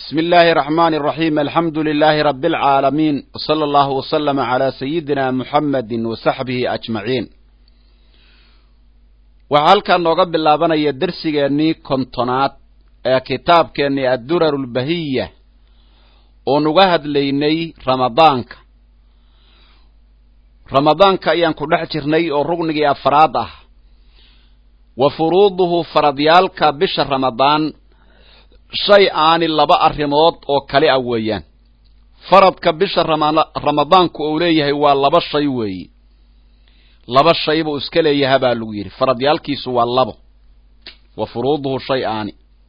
بسم الله الرحمن الرحيم الحمد لله رب العالمين وصلى الله وسلم على سيدنا محمد وصحبه أجمعين waxaa halkan nooga bilaabanaya dersigeennii kontonaad ee kitaabkeennii addurar ulbahiya oon uga hadlaynay ramadaanka ramadaanka ayaan ku dhex jirnay oo rugnigii afraad ah wa furuuduhu faradyaalka bisha ramadaan shay aani laba arrimood oo kale ah weeyaan faradka bisha ramadaanku uu leeyahay waa laba shay weeye laba shay buu iska leeyaha baa lagu yidhi faradyaalkiisu waa labo wa furuuduhu shay aani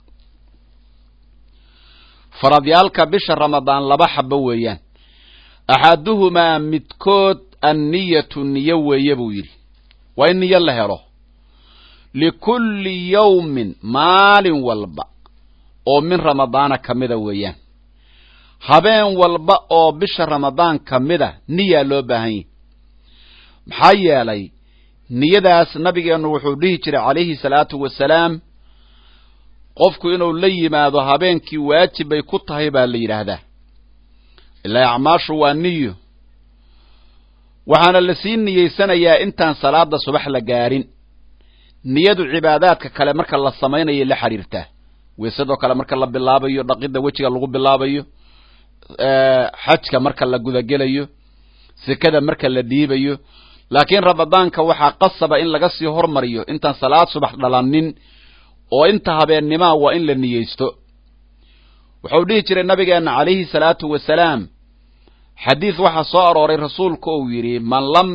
faradyaalka bisha ramadaan laba xabo weeyaan axaduhumaa midkood anniyatu niyo weeye buu yidhi waa in niyo la helo likulli yawmin maalin walba oo min ramadaana ka mida weeyaan habeen walba oo bisha ramadaan ka mida niyaa loo baahan yahi maxaa yeelay niyadaas nabigeennu wuxuu dhihi jiray calayhi salaatu wasalaam qofku inuu la yimaado habeenkii waajib bay ku tahay baa la yidhaahdaa ilaa acmaashu waa niyo waxaana lasii niyeysanayaa intaan salaada subax la gaarin niyadu cibaadaadka kale marka la samaynayo la xidhiirtaa weysadoo kale marka la bilaabayo dhaqidda wejiga lagu bilaabayo xajka marka la gudagelayo sekada marka la dhiibayo laakiin ramadaanka waxaa qasaba in laga sii hormariyo intaan salaad subax dhalanin oo inta habeennimaa waa in la niyeysto wuxuu dhihi jiray nabigeenna calayhi salaatu wasalaam xadiis waxaa soo arooray rasuulku uu yidhi man lam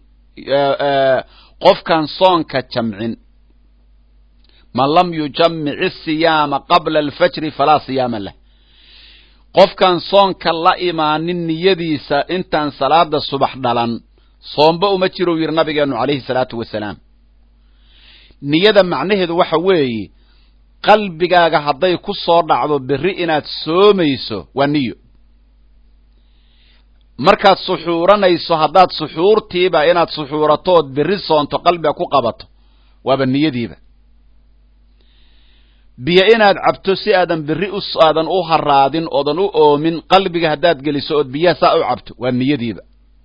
qofkaan soonka jamcin man lam yujamic isiyaama qabla alfajri falaa siyaama lah qofkaan soonka la imaanin niyadiisa intaan salaada subax dhalan soomba uma jirou yidhi nabigeennu calayhi salaatu wasalaam niyada macnaheedu waxa weeye qalbigaaga hadday ku soo dhacdo berri inaad soomayso waa niyo markaad suxuuranayso haddaad suxuurtiiba inaad suxuurato ood berri soonto qalbiga ku qabato waaba niyadiiba biyo inaad cabto si aadan berri aadan u haraadin oodan u oomin qalbiga haddaad geliso ood biyaha saa u cabto waa niyadiiba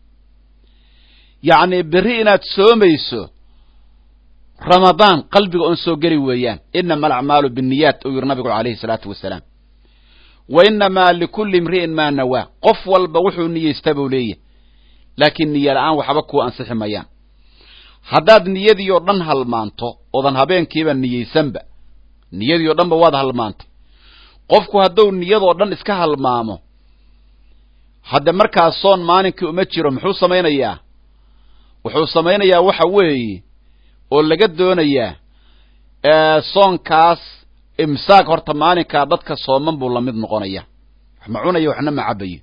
yacni berri inaad soomayso ramadaan qalbiga oon soo geli weeyaan inama alacmaalu binniyaat uu yidhi nabigu calayhi salaatu wasalaam wa inamaa likulli imri'in maa nawaa qof walba wuxuu niyeysta buu leeyahay laakiin niyo la-aan waxba kuu ansixi mayaan haddaad niyadii oo dhan halmaanto oodan habeenkiiba niyeysanba niyadii oo dhanba waad halmaantay qofku hadduu niyadoo dhan iska halmaamo hadde markaas soon maalinkii uma jiro muxuu samaynayaa wuxuu samaynayaa waxa weeye oo laga doonayaa soonkaas imsaak horta maalinkaa dadka sooman buu lamid noqonaya wax ma cunayo waxna ma cabayo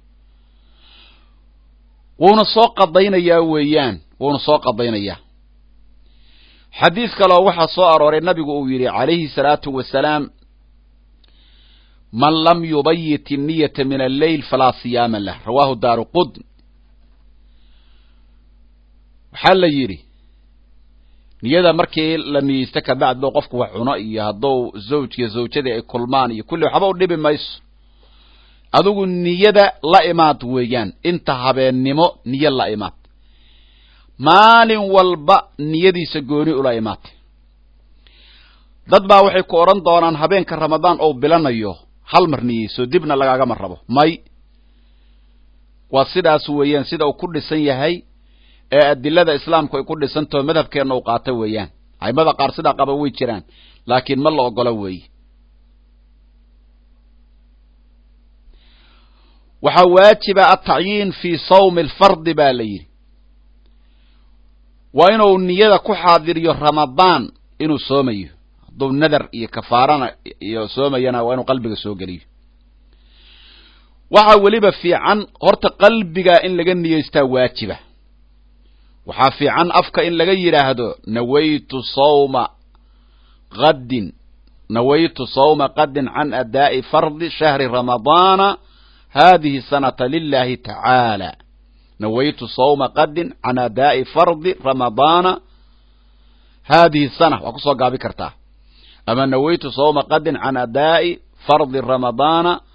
wuuna soo qadaynayaa weeyaan wuuna soo qadaynayaa xadiis kaleo waxaa soo arooray nabigu uu yidhi calayhi salaatu wasalaam man lam yubayit inniyata min alleyl falaa siyaama lah rawaahu daaru qudn waxaa la yidhi niyada markii la niyeysto kabacd ba qofku wax cuno iyo hadduu zawjkiyo zawjadii ay kulmaan iyo kulli waxba u dhibi mayso adigu niyada la imaad weeyaan inta habeennimo niyo la imaad maalin walba niyadiisa gooni ula imaatay dad baa waxay ku odhan doonaan habeenka ramadaan ou bilanayo hal mar niyeyso dibna lagaagama rabo may waa sidaas weeyaan sida uu ku dhisan yahay ee adilada islaamku ay ku dhisantaho madhabkeenna u qaata weeyaan aimada qaar sidaa qaba way jiraan laakiin ma la ogola weeye waxaa waajiba atacyiin fii sawmi alfardi baa la yidhi waa inuu niyada ku xaadiriyo ramadaan inuu soomayo hadduu nadar iyo kafaarana iyo soomayana waa inuu qalbiga soo geliyo waxaa weliba fiican horta qalbiga in laga niyeystaa waajiba waxaa fiican afka in laga yidhaahdo nawaytu sawma qaddin nawaytu sawma qaddin can adaa'i fardi shahri ramadaana hadihi sanata lilahi tacaala nawaytu sawma qaddin can adaa'i fardi ramadaana hadihi sana waa kusoo gaabi kartaa ama nawaytu sawma qaddin can adaa'i fardi ramadaana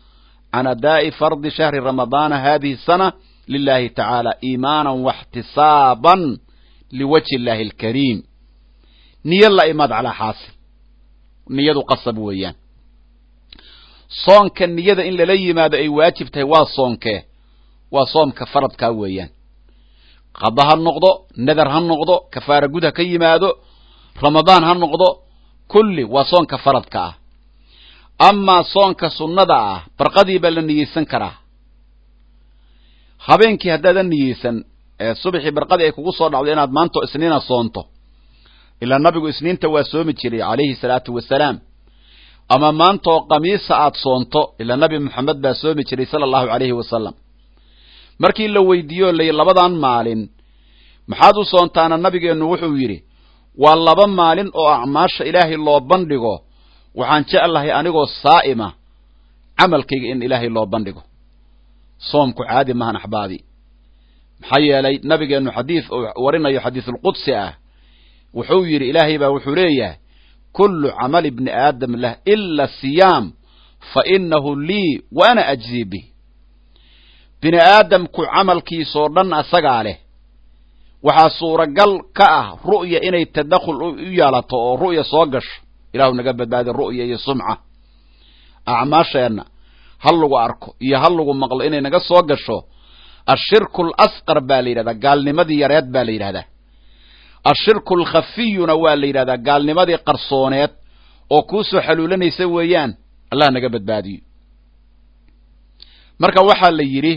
can adaa'i fardi shahri ramadaana hadihi sana lilahi tacaala iimaanan waxtisaaban liwajhi illahi alkariim niyo la imaad calaa xaasil niyadu qasab weeyaan soonka niyada in lala yimaado ay waajib tahay waa soonkee waa soomka faradkaa weeyaan qada ha noqdo nadar ha noqdo kafaara gud ha ka yimaado ramadaan ha noqdo kulli waa soonka faradka ah amaa soonka sunnada ah barqadii baa la niyeysan karaa habeenkii haddaadan niyeysan ee subaxii barqadii ay kugu soo dhacdo inaad maanto isniina soonto ilaa nabigu isniinta waa soomi jiray calayhi salaatu wasalaam ama maantaoo kamiisa aad soonto ilaa nabi moxamed baa soomi jiray sala allahu calayhi wasalam markii la weydiiyo lay labadan maalin maxaad u soontaana nabigeennu wuxuu yidhi waa laba maalin oo acmaasha ilaahay loo bandhigo waxaan jeclahay anigoo saa'ima camalkayga in ilaahay loo bandhigo soomku caadi maahan axbaabi maxaa yeelay nabigeennu xadiid uu warinayo xadiisulqudsi ah wuxuu yidhi ilaahay baa wuxuu leeyahay kullu camali bni aadam lah ila siyaam fa inahu lii wa ana ajzii bih bini aadamku camalkiisoo dhan asagaa leh waxaa suuragal ka ah ru'ya inay tadakhul u yeelato oo ru'ya soo gasho ilaahu naga badbaadi ru'ya iyo sumca acmaasheenna ha lagu arko iyo ha lagu maqlo inay naga soo gasho ashirku alasqar baa la yidhahdaa gaalnimadii yareed baa la yidhahdaa ashirku alkhafiyuna waa la yidhahdaa gaalnimadii qarsooneed oo kuu soo xaluulanaysa weeyaan allah naga badbaadiyo marka waxaa la yidhi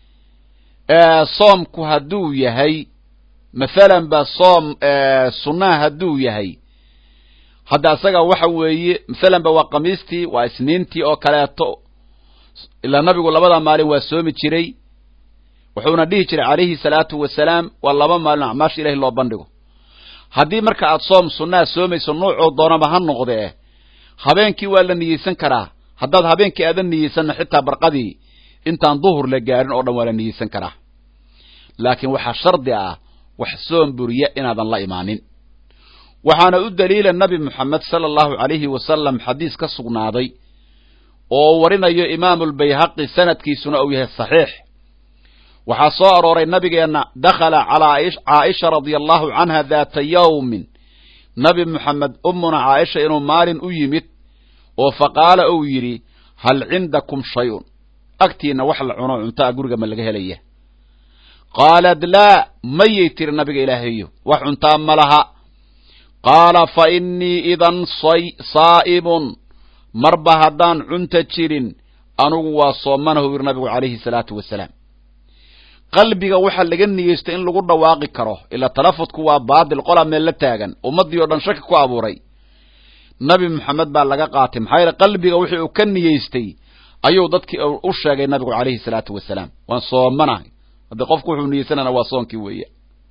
soomku hadduu yahay mathalan ba soom sunnaha hadduu yahay hadda asaga waxa weeye mathalan ba waa kamiistii waa isniintii oo kaleeto ilaa nabigu labada maalin waa soomi jiray wuxuuna dhihi jiray calayhi salaatu wasalaam waa laba maalin acmaasha ilahi loo bandhigo haddii marka aad soom sunnaha soomayso nuucoo doonaba ha noqdee habeenkii waa la niyeysan karaa haddaad habeenkii aadan niyeysanna xitaa barqadii intaan duhur la gaarin oo dhan waa la niyeysan karaa laakiin waxaa shardi ah wax soom buriya inaadan la imaanin waxaana u daliila nabi moxamed sala allahu calayhi wasalam xadiis ka sugnaaday oo warinayo imaamulbayhaqi sanadkiisuna uu yahay saxiix waxaa soo arooray nabigeenna dakhala calaa caaisha radia allahu canha daata yawmin nabi moxamed ummuna caaisha inuu maalin u yimid oo faqaala uu yidhi hal cindakum shay-un agtiinna wax la cuno cuntaa guriga ma laga helaya qaalad laa mayay tiri nabiga ilaahayo wax cuntaa ma laha qaala fa innii idan saa'imun marba haddaan cunta jirin anugu waa soomanahu yiri nabigu calayhi salaatu wasalaam qalbiga waxaa laga niyeysta in lagu dhawaaqi karo ilaa talafudku waa baadil qolaa meel la taagan ummaddii oo dhan shaki ku abuuray nabi moxamed baa laga qaatay maxaa yeele qalbiga wixii uu ka niyeystay ayuu dadkii u sheegay nabigu calayhi salaatu wasalaam waan soomanahay haddii qofku wuxuu niyeysanana waa soonkii weeye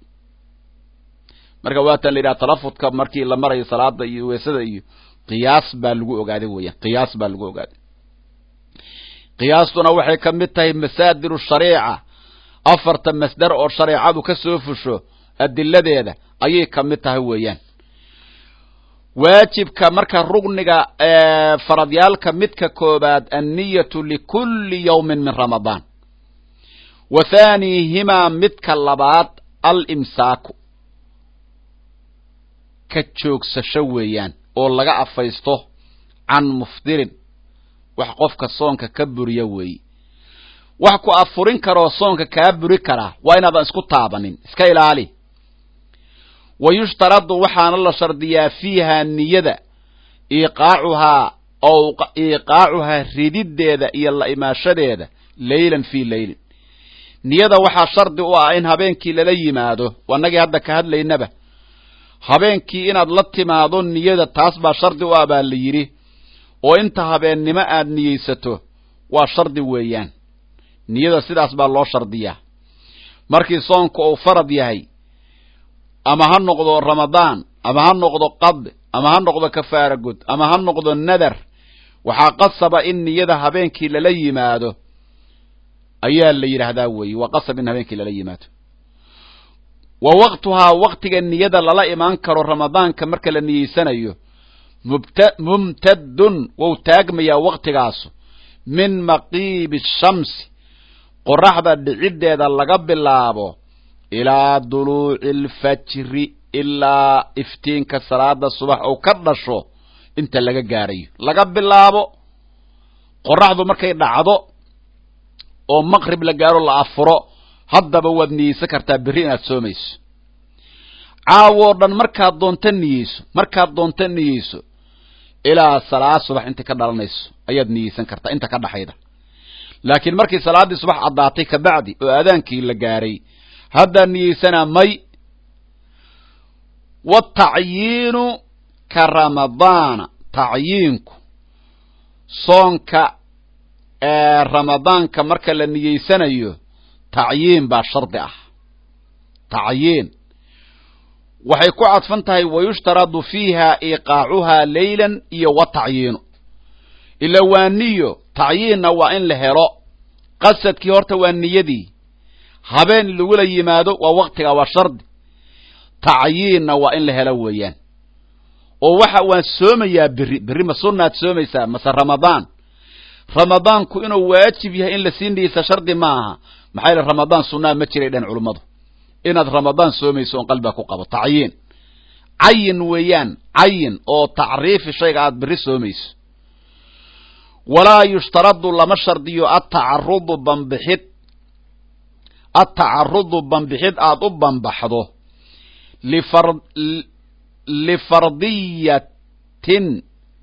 marka waatan la yidhaha talafudka markii la marayo salaada iyo weesada iyo qiyaas baa lagu ogaaday weeyaan qiyaas baa lagu ogaaday qiyaastuna waxay ka mid tahay masaadiru shariica afarta masdar oo shareecadu ka soo fusho adiladeeda ayay ka mid tahay weeyaan waajibka marka rugniga faradyaalka midka koobaad anniyatu likulli yawmin min ramadaan wa thaaniihimaa midka labaad alimsaaku ka joogsasho weeyaan oo laga afaysto can mufdirin wax qofka soonka ka buriya weeye wax ku afurin karoo soonka kaa buri karaa waa inaadan isku taabanin iska ilaali wa yushtaradu waxaana la shardiyaa fiihaa niyada iiqaacuhaa ow iiqaacuhaa rididdeeda iyo la imaashadeeda leylan fii leylin niyada waxaa shardi u ah in habeenkii lala yimaado wanagii hadda ka hadlaynaba habeenkii inaad la timaado niyada taas baa shardi u ah baa la yidhi oo inta habeennimo aad niyeysato waa shardi weeyaan niyada sidaas baa loo shardiyaa markii soonku uu farad yahay ama ha noqdo ramadaan ama ha noqdo qad ama ha noqdo kafaara gud ama ha noqdo nadar waxaa qasaba in niyada habeenkii lala yimaado ayaa la yidhaahdaa weeye waa qasab in habeenkii lala yimaado wa waqtuhaa waqtiga niyada lala imaan karo ramadaanka marka la niyeysanayo mubt mumtadun wou taagmayaa waqtigaasu min maqiibi shamsi qoraxda dhiciddeeda laga bilaabo ilaa duluuci alfajri ilaa iftiinka salaada subax uu ka dhasho inta laga gaarayo laga bilaabo qoraxdu markay dhacdo oo maqrib la gaaro la afuro haddaba waad niyeysan kartaa berri inaad soomayso caawoo dhan markaad doonta niyeyso markaad doonta niyeyso ilaa salaad subax inta ka dhalanayso ayaad niyeysan kartaa inta ka dhaxayda laakiin markii salaaddii subax caddaatay kabacdi oo aadaankii la gaaray haddaad niyeysanaa may watacyiinu ka ramadaana tacyiinku soonka ee ramadaanka marka la niyeysanayo tacyiin baa shardi ah tacyiin waxay ku cadfan tahay wayushtaradu fiiha iqaacuhaa leylan iyo wa tacyiinu ila waa niyo tacyiinna waa in la helo qasadkii horta waa niyadii habeen lagula yimaado waa waktiga waa shardi tacyiinna waa in la helo weeyaan oo waxa waan soomayaa berri berri ma sunnaad soomaysaa mase ramadaan ramadaanku inuu waajib yahay in lasii niyeysa shardi ma aha maxaa yaele ramadaan sunnaa ma jiray dhan culummadu inaad ramadaan soomayso oon qalbiga ku qabo tacyiin cayin weeyaan cayin oo tacriifi shayga aad berri soomayso walaa yushtaradu lama shardiyo atacarudu bambixid atacarudu bambixid aad u bambaxdo lifar lifardiyatin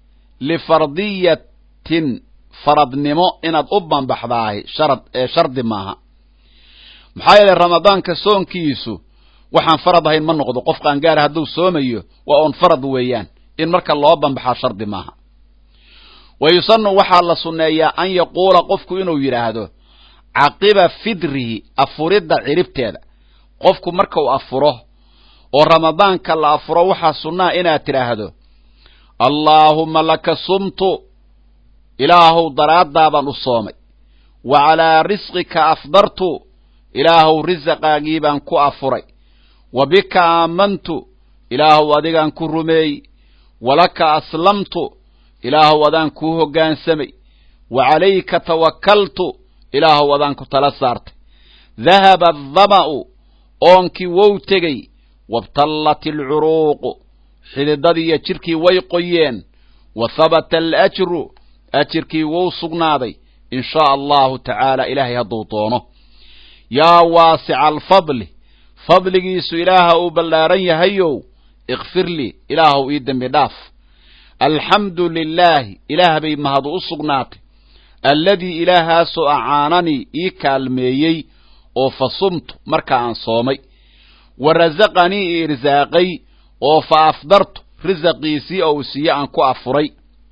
lifardiyatin faradnimo inaad u bambaxdaahay sharad ee shardi maaha maxaa yeelay ramadaanka soonkiisu waxaan farad ahayn ma noqdo qof qaangaara hadduu soomayo waa oon farad weeyaan in marka loo bambaxaa shardi maaha wa yusanu waxaa la sunneeyaa an yaquula qofku inuu yidhaahdo caqiba fidrihi afuridda ciribteeda qofku marka uu afuro oo ramadaanka la afuro waxaa sunnaha inaad tidhaahdo allaahumma laka sumtu ilaahow daraaddaabaan u soomay wa calaa risqika afdartu ilaahow risaqaagii baan ku afuray wa bika aamantu ilaahow adigaan ku rumeeyey walaka aslamtu ilaahow adaan kuu hoggaansamay wa calayka tawakkaltu ilaahow adaan ku tala saartay dahaba adama'u oonkii wow tegey wabtallat alcuruuqu xididadiiyo jidhkii way qoyeen wa habata alajru ajirkii wou sugnaaday in shaa allahu tacaala ilaahay hadduu doono yaa waasica alfadli fadligiisu ilaaha uu ballaaran yahayow ikfir lii ilaahow ii dembi dhaaf alxamdu lilaahi ilaah bay mahadu u sugnaatay alladii ilaahaasoo acaananii ii kaalmeeyey oo fa sumtu marka aan soomay wa rasaqanii i irsaaqay oo fa afdartu risaqiisii oo uu siiye aan ku afuray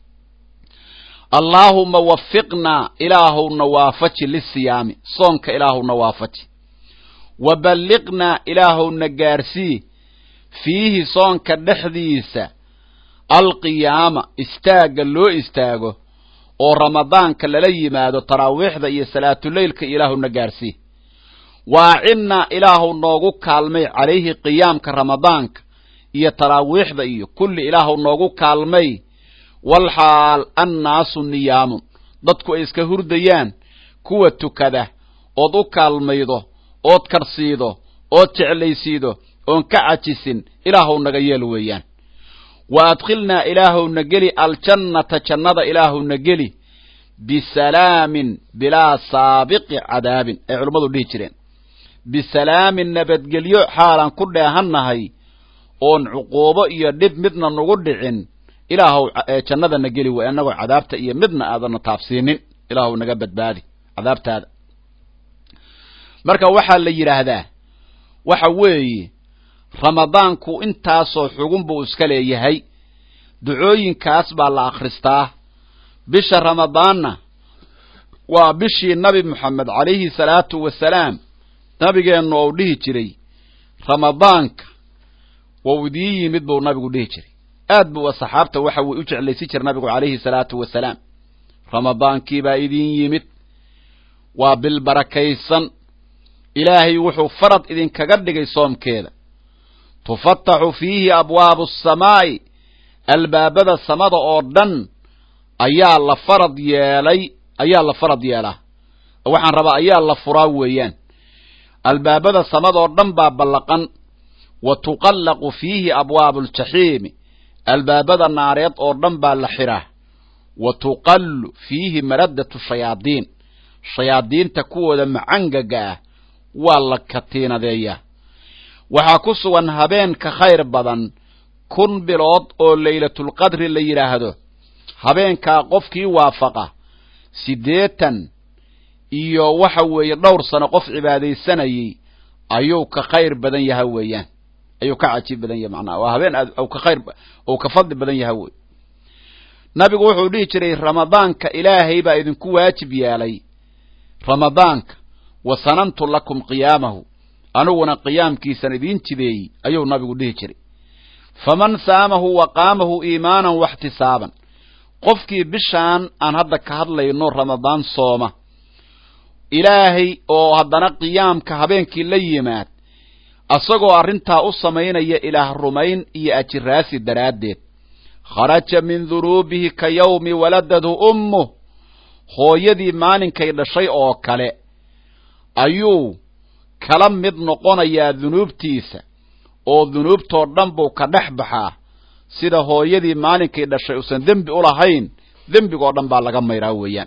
allaahuma wafiqnaa ilaahowna waafaji lisiyaami soonka ilaahowna waafaji wa balliqnaa ilaahowna gaarsii fiihi soonka dhexdiisa alqiyaama istaagga loo istaago oo ramadaanka lala yimaado taraawiixda iyo salaatuleylka ilaahowna gaarsii waacinnaa ilaahow noogu kaalmay calayhi qiyaamka ramadaanka iyo taraawiixda iyo kulli ilaahow noogu kaalmay walxaal annaasu niyaamun dadku ay iska hurdayaan kuwa tukada ood u kaalmaydo ood karsiido ood jeclaysiido oon ka cajisin ilaahow naga yeel weeyaan wa adkhilnaa ilaahowna geli aljannata jannada ilaahowna geli bisalaamin bilaa saabiqi cadaabin ay culummadu dhihi jireen bisalaamin nabadgelyo xaalaan ku dheehannahay oon cuquubo iyo dhib midna nagu dhicin ilaahow jannadana geli way annagoo cadaabta iyo midna aadana taabsiinin ilaahow naga badbaadi cadaabtaada marka waxaa la yidhaahdaa waxa weeye ramadaanku intaasoo xugun buu iska leeyahay ducooyinkaas baa la akhristaa bisha ramadaanna waa bishii nabi moxamed calayhi salaatu wasalaam nabigeennu ou dhihi jiray ramadaanka wou idiin yimid buu nabigu dhihi jiray aad buu saxaabta waxa uu u jeclaysi jira nabigu calayhi salaatu wasalaam ramadaankii baa idiin yimid waa bil barakaysan ilaahay wuxuu farad idinkaga dhigay soomkeeda tufataxu fiihi abwaabu asamaa'i albaabada samada oo dhan ayaa la farad yeelay ayaa la farad yeelaa waxaan rabaa ayaa la furaa weeyaan albaabada samadoo dhan baa ballaqan wa tuqallaqu fiihi abwaabu aljaxiimi albaabada naareed oo dhan baa la xiraa wa tuqallu fiihi maraddatu shayaadiin shayaadiinta kuwooda macangaga ah waa la katiinadeeyaa waxaa ku sugan habeenka khayr badan kun bilood oo laylatulqadri la yidhaahdo habeenkaa qofkii waafaqa siddeetan iyo waxa weeye dhowr sano qof cibaadaysanayey ayuu ka khayr badan yaha weeyaan ayuu ka cajiib badan yahay macnaha waa habeen aad ka khayr ou ka fadli badan yaha wey nabigu wuxuu dhihi jiray ramadaanka ilaahay baa idinku waajib yeelay ramadaanka wa sanantu lakum qiyaamahu aniguna qiyaamkiisan idiin jideeyey ayuu nabigu dhihi jiray faman saamahu wa qaamahu iimaanan waxtisaaban qofkii bishaan aan hadda ka hadlayno ramadaan sooma ilaahay oo haddana qiyaamka habeenkii la yimaad asagoo arrintaa u samaynaya ilaah rumayn iyo ajiraasi daraaddeed kharaja min dunuubihi ka yawmi waladadhu ummuh hooyadii maalinkay dhashay oo kale ayuu kala mid noqonayaa dunuubtiisa oo dunuubtoo dhan buu ka dhex baxaa sida hooyadii maalinkay dhashay uusan dembi u lahayn dembigoo dhan baa laga mayraa weeyaan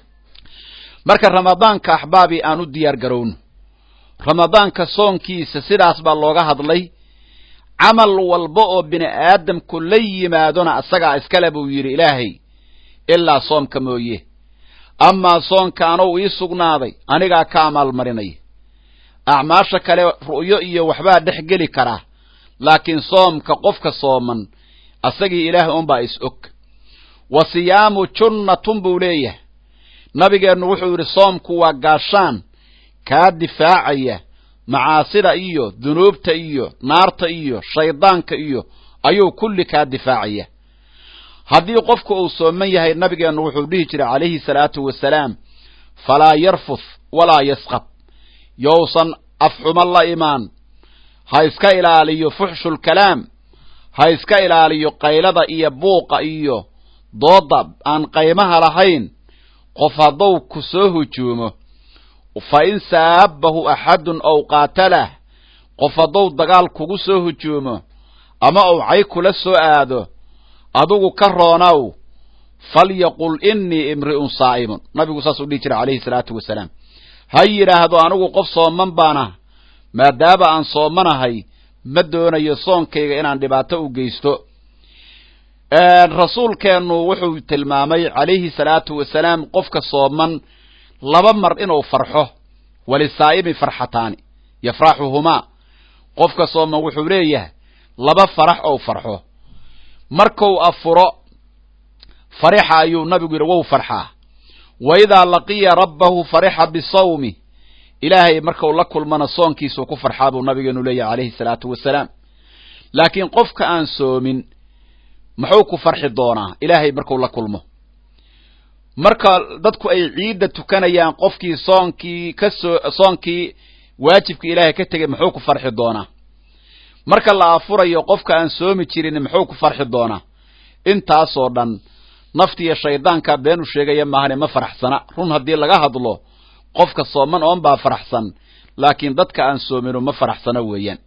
marka ramadaanka axbaabii aan u diyaar garowno ramadaanka soonkiisa sidaas baa looga hadlay camal walba oo bini aadamku la yimaadona isagaa iskale buu yidhi ilaahay ilaa soomka mooye amaa soonka anow ii sugnaaday anigaa ka amaalmarinaya acmaasha kale ru'yo iyo waxbaa dhex geli karaa laakiin soomka qofka sooman asagii ilaahay unbaa is og wa siyaamu junnatun buu leeyahay nabigeennu wuxuu yidhi soomku waa gaashaan kaa difaacaya macaasida iyo dunuubta iyo naarta iyo shaydaanka iyo ayuu kulli kaa difaacaya haddii qofku uu sooman yahay nabigeennu wuxuu dhihi jiray calayhi salaatu wasalaam falaa yarfuth walaa yasqab yousan afxumo la imaan ha iska ilaaliyo fuxshulkalaam ha iska ilaaliyo qaylada iyo buuqa iyo doodda aan qaymaha lahayn qof hadduu ku soo hujuumo fa in saabahu axadun ow qaatalah qof hadduu dagaal kugu soo hujuumo ama uu cay kula soo aado adigu ka roonow falyaqul innii imri'un saa'imun nabigu saasuu dhihi jiray calayhi salaatu wasalaam ha yidhaahdo anigu qof sooman baana maadaama aan soomanahay ma doonayo soonkayga inaan dhibaato u geysto rasuulkeennu wuxuu tilmaamay calayhi salaatu wasalaam qofka sooman laba mar inuu farxo walisaa'imi farxataani yafraxuhumaa qofka sooman wuxuu leeyahay laba farax ou farxo markuu afuro farixa ayuu nabigu yidhi wou farxaa wa idaa laqiya rabbahu farixa bisawmi ilaahay markau la kulmana soonkiisuu ku farxaa buu nabigeenu leeyahay calayhi salaatu wasalaam laakiin qofka aan soomin muxuu ku farxi doonaa ilaahay marku la kulmo marka dadku ay ciidda tukanayaan qofkii soonkii ka soo soonkii waajibkii ilaahay ka tegay muxuu ku farxi doonaa marka la afurayo qofka aan soomi jirin muxuu ku farxi doonaa intaasoo dhan naftiiyo shaydaankaa been u sheegaya maahane ma faraxsana run haddii laga hadlo qofka sooman oon baa faraxsan laakiin dadka aan soominu ma faraxsana weeyaan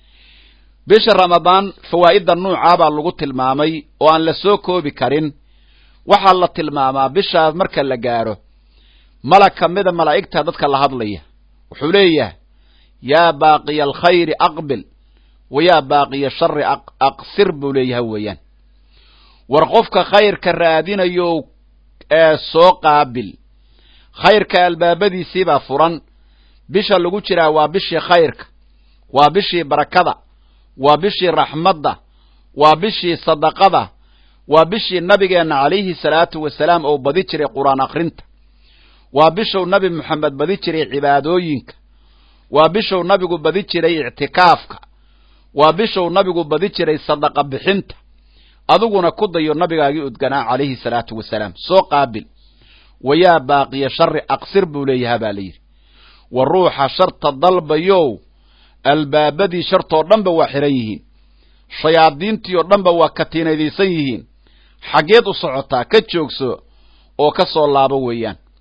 bisha ramadaan fawaa'idda nuucaa baa lagu tilmaamay oo aan la soo koobi karin waxaa la tilmaamaa bishaas marka la gaadho malag ka mida malaa'igta dadka la hadlaya wuxuu leeyahay yaa baaqiya alkhayri aqbil wa yaa baaqiya shari aqsir buu leeyahay weeyaan war qofka khayrka raadinayo ee soo qaabil khayrka albaabadiisiibaa furan bisha lagu jiraa waa bishii khayrka waa bishii barakada waa bishii raxmadda waa bishii sadaqada waa bishii nabigeenna calayhi salaatu wasalaam ou badi jiray qur-aan akhrinta waa bishuu nabi moxamed badi jiray cibaadooyinka waa bishuu nabigu badi jiray ictikaafka waa bishuu nabigu badi jiray sadaqa bixinta adiguna ku dayo nabigaagii udganaa calayhi salaatu wasalaam soo qaabil wayaa baaqiya shari aqsir buu leeyahaa baa la yidhi wa ruuxa sharta dalbayow albaabadii shartoo dhanba waa xihan yihiin shayaadiintii oo dhanba waa katiinadaysan yihiin xaggeed u socotaa ka joogso oo ka soo laabo weeyaan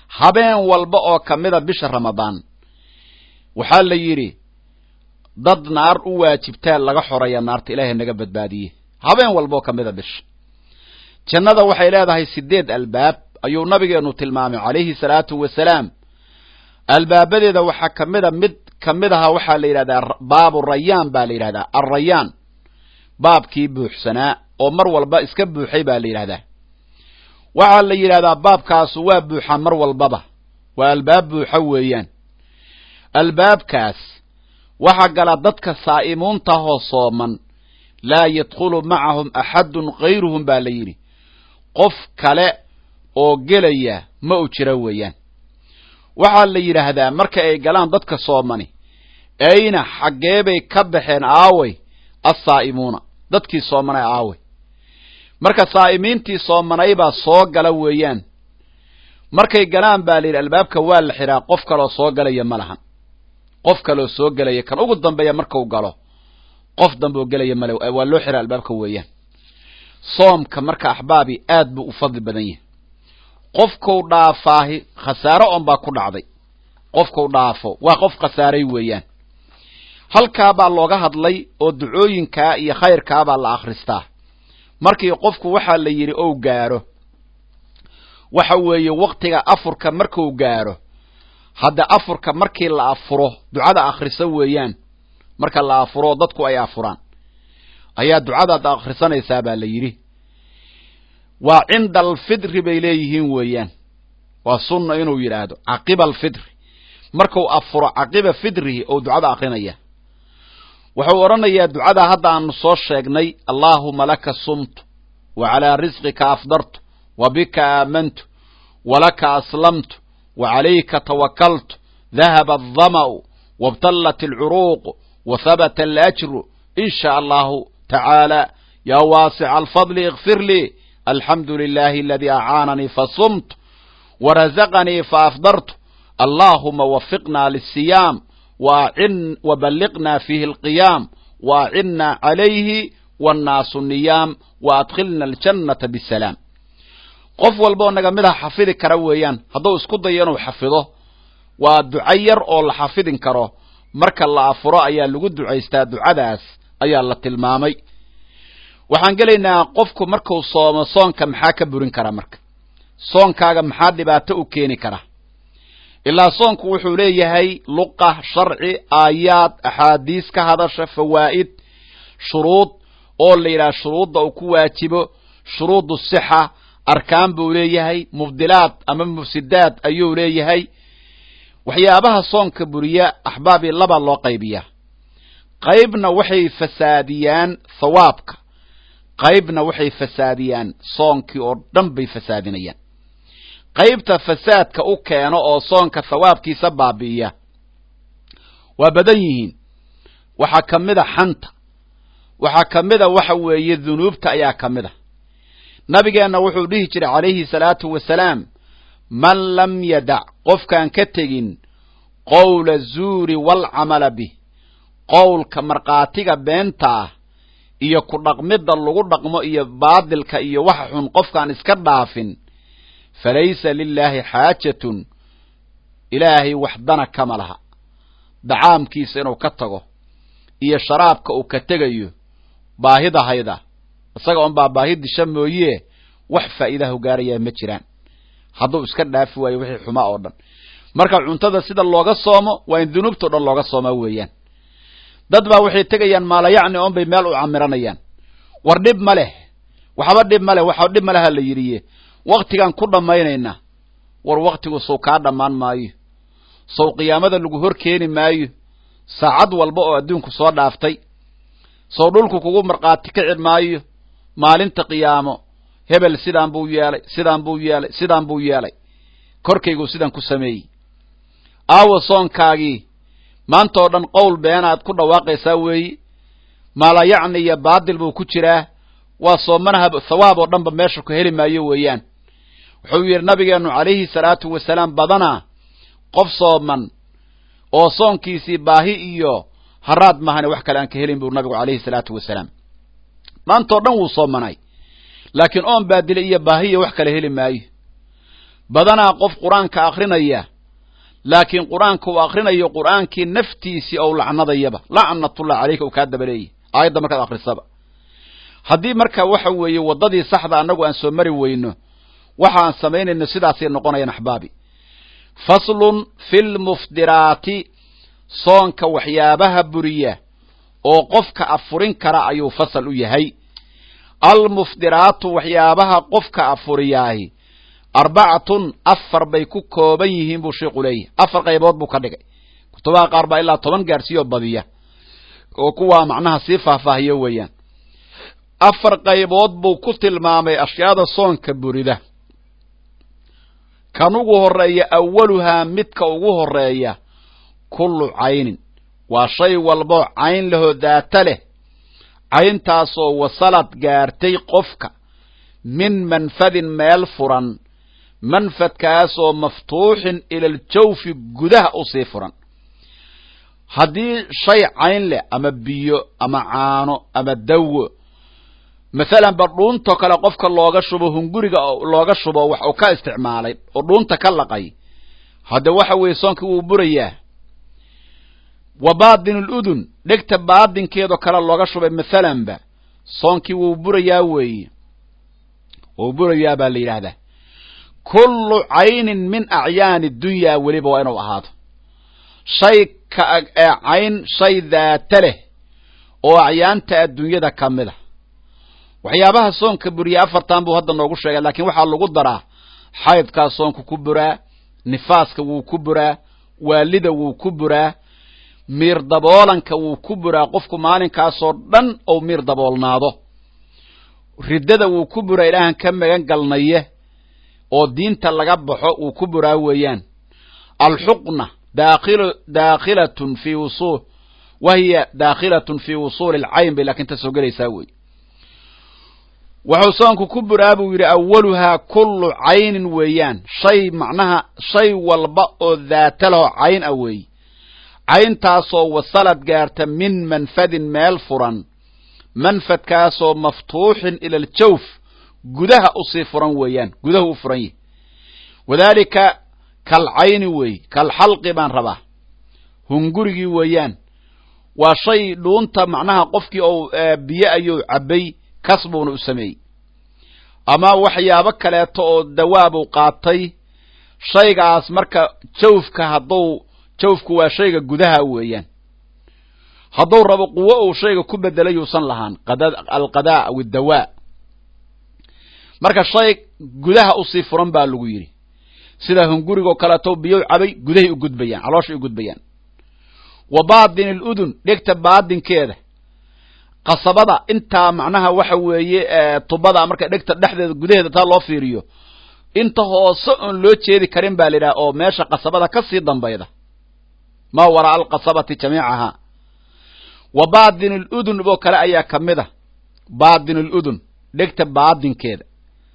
habeen walba oo ka mida bisha ramadaan waxaa la yidhi dad naar u waajibtaa laga xoraya naarta ilaahay naga badbaadiye habeen walba oo ka mida bisha jannada waxay leedahay sideed albaab ayuu nabigeenu tilmaamay calayhi salaatu wasalaam albaabadeeda waxaa ka mida mid ka mid aha waxaa la yidhahdaa baabu rayaan baa la yidhahdaa alrayaan baabkii buuxsanaa oo mar walba iska buuxay baa la yidhahdaa waxaa la yidhahdaa baabkaasu waa buuxaa mar walbaba waa albaab buuxa weeyaan albaabkaas waxaa gala dadka saa'imuuntahoo sooman laa yadkhulu macahum axadun kayruhum baa la yidhi qof kale oo gelaya ma u jira weeyaan waxaa la yidhaahdaa marka ay galaan dadka soomani ayna xaggeebay ka baxeen aaway assaa'imuuna dadkii soomanay aaway marka saa'imiintii soomanaybaa soo gala weeyaan markay galaan baa la yidhi albaabka waa la xidhaa qof kaloo soo galaya ma lahan qof kaloo soo gelaya kan ugu dambeeya markau galo qof dambe oo gelaya male waa loo xidhaa albaabka weeyaan soomka marka axbaabi aad buu u fadli badan yahay qofkau dhaafaahi khasaaro on baa ku dhacday qofkau dhaafo waa qof khasaaray weeyaan halkaabaa looga hadlay oo ducooyinkaa iyo khayrkaabaa la akhristaa markii qofku waxaa la yidhi ou gaaro waxa weeye waktiga afurka marku gaaro hadda afurka markii la afuro ducada akhriso weeyaan marka la afuro dadku ay afuraan ayaa ducadaad akhrisanaysaa baa la yidhi waa cinda alfidri bay leeyihiin weeyaan waa sunna inuu yidhaahdo caqiba alfidri marku afuro caqiba fidrihi ou ducada akrinaya wuxuu odhanayaa ducada hadda aanu soo sheegnay allaahuma laka sumtu wa calaa risqika afdartu wa bika aamantu walaka aslamtu wa calayka tawakaltu dahaba aldama'u wabtallat alcuruuqu wa habata alajru in sha allahu tacaala yaa waasica alfadli ikfir lii alxamdu lilahi aladii acaananii fasumtu warazaqanii faafdartu allaahuma wafiqna lisiyaam waballiqna fiihi alqiyaam waacinna calayhi wannaasu niyaam waadkhilna aljannata bisalaam qof walboo naga mid a xafidi kara weeyaan hadduu isku dayo inuu xafido waa duco yar oo la xafidin karo marka la afuro ayaa lagu ducaystaa ducadaas ayaa la tilmaamay waxaan gelaynaa qofku markuu soomo soonka maxaa ka burin kara marka soonkaaga maxaa dhibaato u keeni kara ilaa soonku wuxuu leeyahay luqa sharci aayaad axaadiis ka hadasha fawaa'id shuruud oo la yidhaha shuruudda uu ku waajibo shuruudu sixa arkaan buu leeyahay mubdilaad ama mufsidaad ayuu leeyahay waxyaabaha soonka buriya axbaabii labaa loo qaybiyaa qaybna waxay fasaadiyaan thawaabka qaybna waxay fasaadiyaan soonkii oo dhan bay fasaadinayaan qaybta fasaadka u keeno oo soonka thawaabkiisa baabi'iya waa badan yihiin waxaa ka mid a xanta waxaa ka mid a waxa weeye dunuubta ayaa ka mid a nabigeenna wuxuu dhihi jiray calayhi salaatu wasalaam man lam yadac qofkaan ka tegin qowla zuuri waalcamala bih qowlka markhaatiga beenta ah iyo ku dhaqmidda lagu dhaqmo iyo baadilka iyo waxa xun qofkaan iska dhaafin falaysa lilaahi xaajatun ilaahay waxdana kama laha dacaamkiisa inuu ka tago iyo sharaabka uu ka tegayo baahida hayda isaga un baa baahi disha mooye wax faa'iidaha gaarayaa ma jiraan hadduu iska dhaafi waayo wixii xumaa oo dhan marka cuntada sida looga soomo waa in dunuubtao dhan looga soomaa weeyaan dad baa waxay tegayaan maalayacni oon bay meel u camiranayaan war dhib ma leh waxba dhib ma leh waxa dhib ma leha la yidhiye waktigaan ku dhammaynaynaa war waktigu sow kaa dhammaan maayo sow qiyaamada lagu hor keeni maayo saacad walba oo adduunku soo dhaaftay sow dhulku kugu markhaati kici maayo maalinta qiyaamo hebel sidaan buu yeelay sidaan buu yeelay sidaan buu yeelay korkaygu sidaan ku sameeyey aawa soonkaagii maanta oo dhan qowl beenaad ku dhawaaqaysaa weeyi maalayacni iyo baadil buu ku jiraa waa soomanaha thawaab oo dhanba meesha ku heli maayo weeyaan wuxuu yidhi nabigeennu calayhi salaatu wasalaam badanaa qof sooman oo soonkiisii baahi iyo haraad mahane wax kale aan ka helin buu nabigu calayhi salaatu wasalaam maanta oo dhan wuu soomanay laakiin oon baadile iyo baahi iyo wax kale heli maayo badanaa qof qur-aanka akrinaya laakiin qur-aanka uu akrinayo qur-aankii naftiisii ou lacnadayaba lacnatullah caleyka uu kaa dabaleeyay aayadda markaad akrisaba haddii marka waxa weeye waddadii saxda annagu aan soo mari weyno waxa aan samaynayno sidaasay noqonayaan axbaabi faslun fi lmuftiraati soonka waxyaabaha buriya oo qofka afurin kara ayuu fasal u yahay almuftiraatu waxyaabaha qofka afuriyaahi arbacatun afar bay ku kooban yihiin buu sheikhu leeyahay afar qaybood buu ka dhigay kutubaha qaar baa ilaa toban gaarsiiyoo badiya oo kuwaa macnaha sii faahfaahiyo weeyaan afar qaybood buu ku tilmaamay ashyaada soonka burida kan ugu horeeya awaluhaa midka ugu horeeya kullu caynin waa shay walboo cayn lahoo daata leh cayntaasoo wasalad gaartay qofka min manfadin meel furan manfadkaasoo maftuuxin ilaljawfi gudaha usii furan haddii shay cayn leh ama biyo ama caano ama dawo masalan ba dhuuntoo kale qofka looga shubo hunguriga looga shubo wax uu ka isticmaalay oo dhuunta ka laqay hadde waxa weeye soonkii wuu burayaa wa baadin ludun dhegta baadinkeedoo kale looga shubay masalanba soonkii wuu burayaa weeye wuu burayaa baa la yidhaahdaa kullu caynin min acyaani dunyaa weliba waa inuu ahaado shay ka ee cayn shay daata leh oo acyaanta adduunyada ka mid a waxyaabaha soonka buriya afartan buu hadda noogu sheegay laakiin waxaa lagu daraa xaydkaa soonka ku buraa nifaaska wuu ku buraa waalida wuu ku buraa miir daboolanka wuu ku buraa qofku maalinkaasoo dhan ou miir daboolnaado riddada wuu ku buraa ilaahan ka magan galnaye oo diinta laga baxo wuu ku buraa weeyaan alxuqna daakil daakhilatun fi wusul wahiya daakhilatun fi wusuuli alcayn bay laakiin ta soo gelaysaa wey wuxuu soonku ku buraa buu yidhi awaluhaa kullu caynin weeyaan shay macnaha shay walba oo daata lahoo cayn ah weeye cayntaasoo wasalad gaarta min manfadin meel furan manfadkaasoo maftuuxin ila aljawf gudaha usii furan weeyaan gudaha u furan yahy wadaalika kal cayni weeye kal xalqi baan rabaa hungurigii weeyaan waa shay dhuunta macnaha qofkii ou biyo ayuu cabbay kas buuna u sameeyey ama waxyaabo kaleeto oo dawaabuu qaatay shaygaas marka jawfka hadduu jawfku waa shayga gudaha weeyaan hadduu rabo quwo uu shayga ku bedelay yuusan lahaan alqadaa aw iddawaa marka shay gudaha usii furan baa lagu yidhi sida hungurigoo kaleeto biyow cabay gudahay u gudbayaan calooshay u gudbayaan wa baadin aludun dhegta baadinkeeda qasabada intaa macnaha waxa weeye tubada marka dhegta dhexdeeda gudaheeda taa loo fiiriyo inta hoose oon loo jeedi karin baa la yidhaha oo meesha qasabada ka sii dambayda maa waraa alqasabati jamiicahaa wa baadin aludun oo kale ayaa ka mid a baadin aludun dhegta baadinkeeda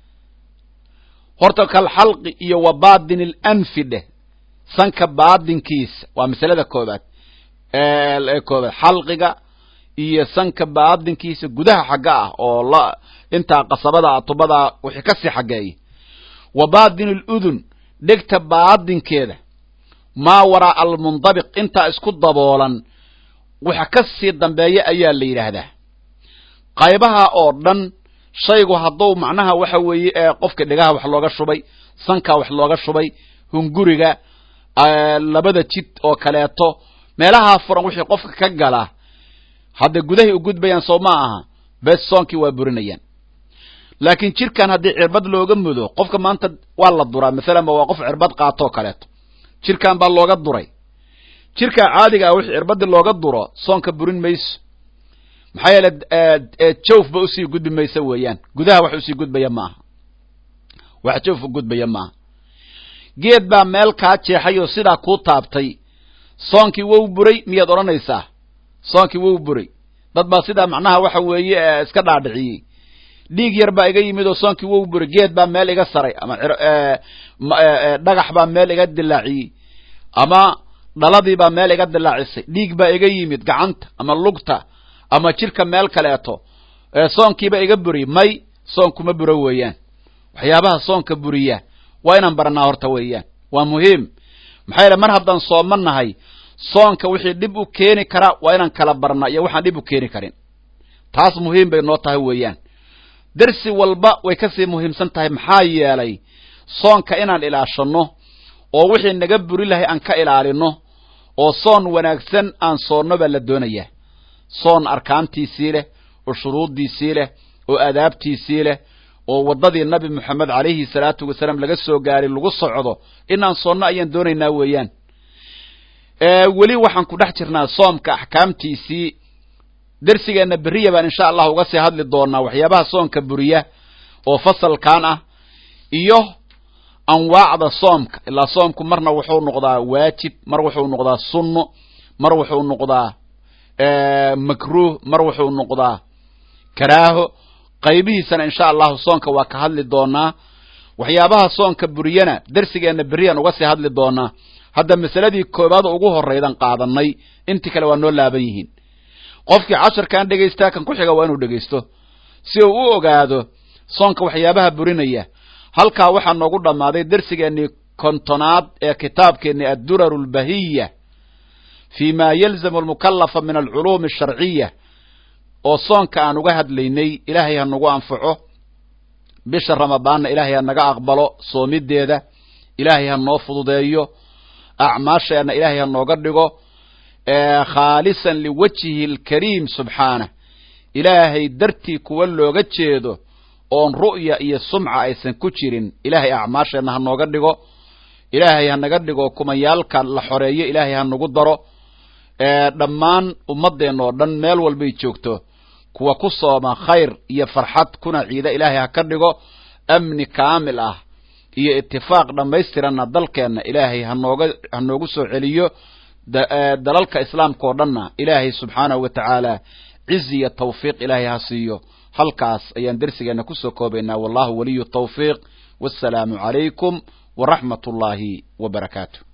horta kal xalqi iyo wa baadin alanfi dheh sanka baadinkiisa waa masalada koobaad koobaad xalqiga iyo sanka baadinkiisa gudaha xagga ah oo la intaa qasabada tubada wixii kasii xaggeeya wa baadin aludun dhegta baadinkeeda maa waraa almundabiq intaa isku daboolan waxa ka sii dambeeya ayaa la yidhaahdaa qaybaha oo dhan shaygu hadduu macnaha waxa weeye qofka dhegaha wax looga shubay sankaa wax looga shubay hunguriga labada jid oo kaleeto meelahaa furan wixii qofka ka galaa hadda gudahay u gudbayaan soo ma aha bes soonkii waa burinayaan laakiin jirkan haddii cirbad looga mudo qofka maanta waa la duraa masalan ba waa qof cirbad qaatoo kaleeto jirkan baa looga duray jirka caadiga ah wix cirbadii looga duro soonka burin mayso maxaa yeele jawf ba usii gudbi maysa weeyaan gudaha wax usii gudbaya maaha wax jawf u gudbaya maaha geed baa meel kaa jeexay oo sidaa kuu taabtay soonkii wow buray miyaad odhanaysaa soonkii wow buray dad baa sidaa macnaha waxa weeye iska dhaadhiciyey dhiig yar baa iga yimid oo soonkii wow buray geed baa meel iga saray ama dhagax baa meel iga dilaaciyey ama dhaladii baa meel iga dilaacisay dhiig baa iga yimid gacanta ama lugta ama jirka meel kaleeto soonkiiba iga buriy may soonkuma buro weeyaan waxyaabaha soonka buriya waa inaan baranaa horta weeyaan waa muhiim maxaa yeele mar haddaan sooman nahay soonka wixii dhib u keeni karaa waa inaan kala barnaa iyo waxaan dhib u keeni karin taas muhiim bay noo tahay weeyaan dersi walba way kasii muhiimsan tahay maxaa yeelay soonka inaan ilaashanno oo wixii naga buri lahay aan ka ilaalino oo soon wanaagsan aan soonno baa la doonayaa soon arkaantiisii leh oo shuruuddiisii leh oo adaabtiisii leh oo waddadii nabi moxamed calayhi salaatu wasalaam laga soo gaaray lagu socdo inaan soonno ayaan doonaynaa weeyaan weli waxaan ku dhex jirnaa soomka axkaamtiisii dersigeenna beriya baan insha allah uga sii hadli doonaa waxyaabaha soonka buriya oo fasalkan ah iyo anwaacda soomka ilaa soomku marna wuxuu noqdaa waajib mar wuxuu noqdaa sunno mar wuxuu noqdaa makruuh mar wuxuu noqdaa karaaho qaybihiisana insha allahu soonka waa ka hadli doonaa waxyaabaha soonka buriyana dersigeenna beriyaan uga sii hadli doonaa hadda masaladii koobaad ugu horraydan qaadanay intii kale waa noo laaban yihiin qofkii casharkan dhegaystaa kan ku xiga waa inuu dhegaysto si uu u ogaado soonka waxyaabaha burinaya halkaa waxaa noogu dhammaaday dersigeennii kontonaad ee kitaabkeennii adduraru lbahiya fi ma yalzamu almukallafa min alculuumi asharciya oo soonka aan uga hadlaynay ilaahay ha nagu anfaco bisha ramadaanna ilaahay ha naga aqbalo soomideeda ilaahay ha noo fududeeyo acmaasheenna ilaahay ha nooga dhigo khaalisan liwajhihi alkariim subxaanah ilaahay dartii kuwa looga jeedo oon ru'ya iyo sumca aysan ku jirin ilaahay acmaasheenna ha nooga dhigo ilaahay ha naga dhigo kumayaalka la xoreeyo ilaahay ha nagu daro dhammaan ummaddeenna oo dhan meel walbay joogto kuwa ku sooma khayr iyo farxad kuna ciida ilaahay ha ka dhigo amni kaamil ah iyo itifaaq dhammaystiranna dalkeenna ilaahay hanooga ha noogu soo celiyo dalalka islaamka oo dhanna ilaahay subxaanahu wa tacaala cizi iyo tawfiiq ilaahay ha siiyo halkaas ayaan dersigeenna kusoo koobaynaa wallahu waliyu tawfiiq wassalaamu calaykum waraxmat ullaahi wa barakaatu